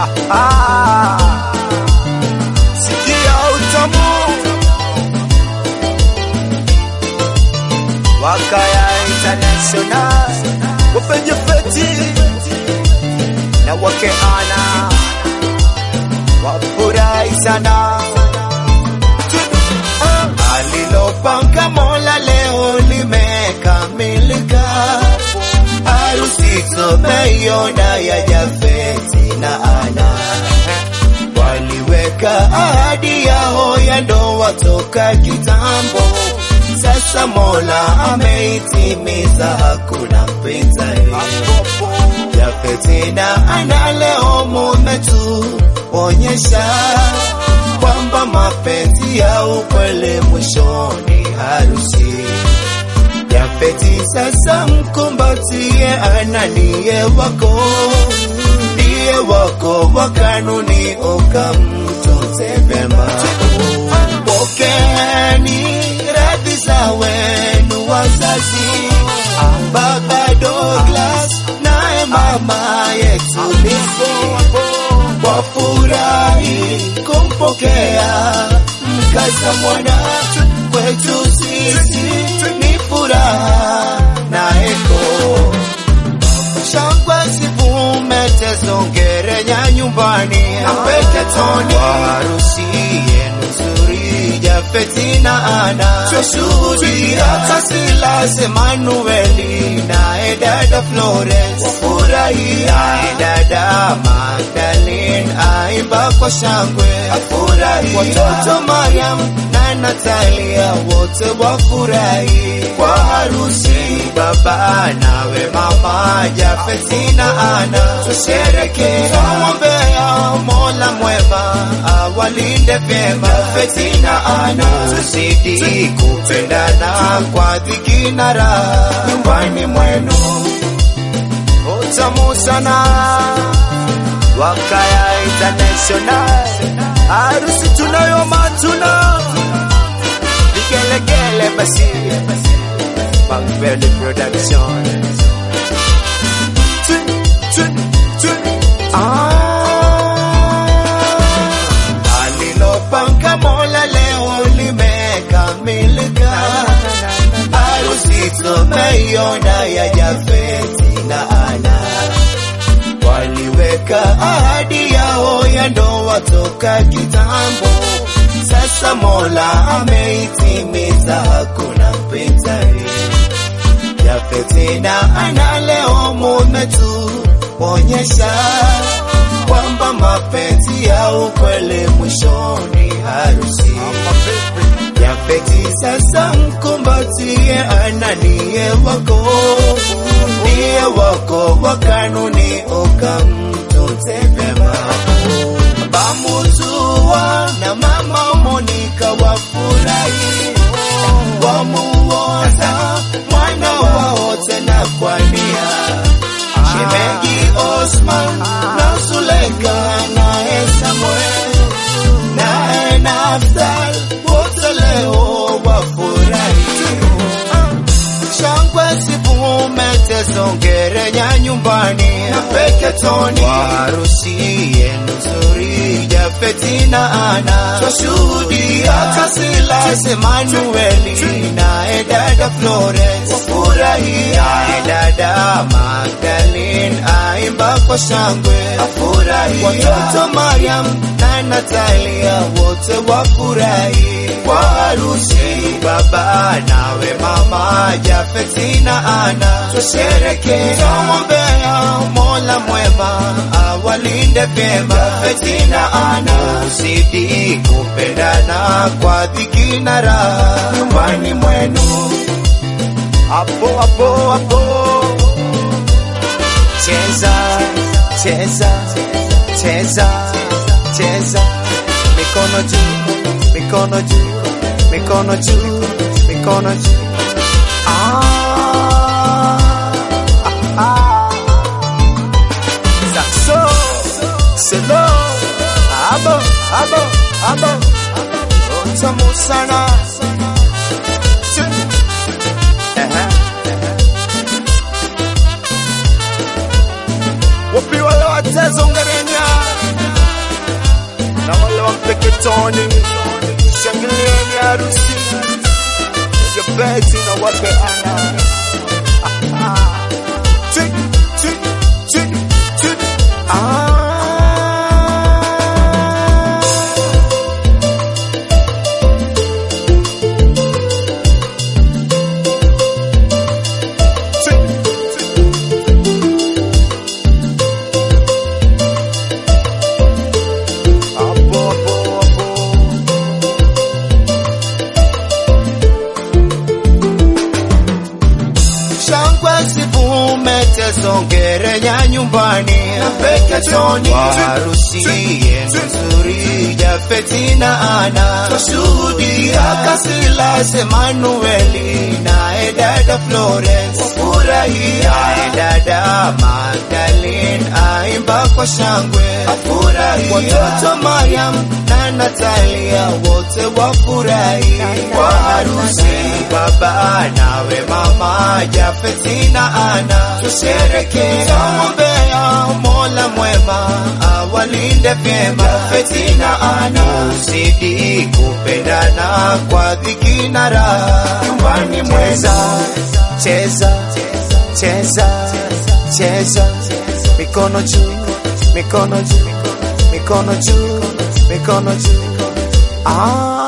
Sikia utamu Wakaya International wapenye feti na wakeana wafurahi sana alilopanga Mola leo limekamilika, harusi tumeiona ya Jafeti na Ana, waliweka ahadi yao ya ndoa toka kitambo. Sasa Mola ameitimiza, hakuna mpinzani. Jafeti na Ana leo mumetuonyesha kwamba mapenzi ya ukweli mwishoni harusi. Jafeti sasa mkumbatie, Ana ndiye wako, ndiye wako wa kanuni, ukamtunze vyema. Pokeeni radhi za wenu wazazi, baba Douglas naye mama yetu Lizzy wafurahi kumpokea mkaza mwana kwetu sisi ni furaha na heko shangwe zivumetezongerenya nyumbani apeketoni harusi yenu nzuri Jafeti na Ana twashuhudia Kasilas Emanueli naye dada Florence wafurahia naye dada Magdalene aimba kwa shangwe afurahi watoto Mariam na Natalia wote wafurahi kwa harusi baba nawe mama Jafeti na Ana tushereke tumwombea Mola mwema awalinde vyema Jafeti na Ana tuzidi kupendana kwa dhiki na raha nyumbani mwenu utamu sana Wakaya International harusi tunayo matuna vigelegele basi Bangveli Production Tu, tu, tu. Ah. Alilopanga Mola leo limekamilika, harusi tumeiona ya Jafeti na Ana waliweka ahadi yao ya ndoa toka kitambo. Sasa Mola ameitimiza, hakuna mpinzani. Jafeti na Ana leo mumetuonyesha kwamba mapenzi ya ukweli mwishoni harusi. Jafeti sasa mkumbatie, Ana ndiye wako, ndiye wako wa kanuni, ukamtunze vyema. Bamuzua na mama Monika wafurahi, wamuoza mwana wao tena kwa nia. Shemeji Osman na Zuleka naye Samuel naye Naftal wote leo wafurahi shangwe zivumetezongerenya nyumbani apeketoni harusi yenu nzuri Jafeti na Ana twashuhudia Kasilas Emanueli naye dada Florence wafurahia naye dada Magdalene aimba kwa shangwe afurahi watoto Mariam na Natalia wote wafurahi kwa harusi baba nawe mama Jafeti na Ana tushereke tumwombea Mola mwema awalinde vyema Jafeti na Ana uzidi kupendana kwa dhiki na raha nyumbani mwenu hapo hapo hapo cheza cheza cheza cheza mikono juu mikono juu mikono juu mikono juu ah, ah, ah. Saxo selo abo abo abo utamu sana Ehe. wapi wale watezo ngerenya na wale wa Mpeketoni, shangilieni harusi ya Beti na wake Ana. Chik, chik, chik, chik. Ah. Chik, chik. Hapo, hapo, hapo. shangwe zivume tezongere ya nyumbani Mpeketoni harusi yenu nzuri Jafeti na Ana twashuhudia Kasilas Emanueli naye dada Florence wafurahia naye dada Magdalene aimba kwa shangwe afurahia watoto Mariam na Natalia wote wafurahi kwa harusi baba nawe mama Jafeti na Ana tusherekea tuombea Mola mwema awalinde vyema Jafeti na Ana uzidi kupendana kwa dhiki na raha nyumbani mweza cheza cheza cheza mikono juu mikono juu mikono juu mikono juu ah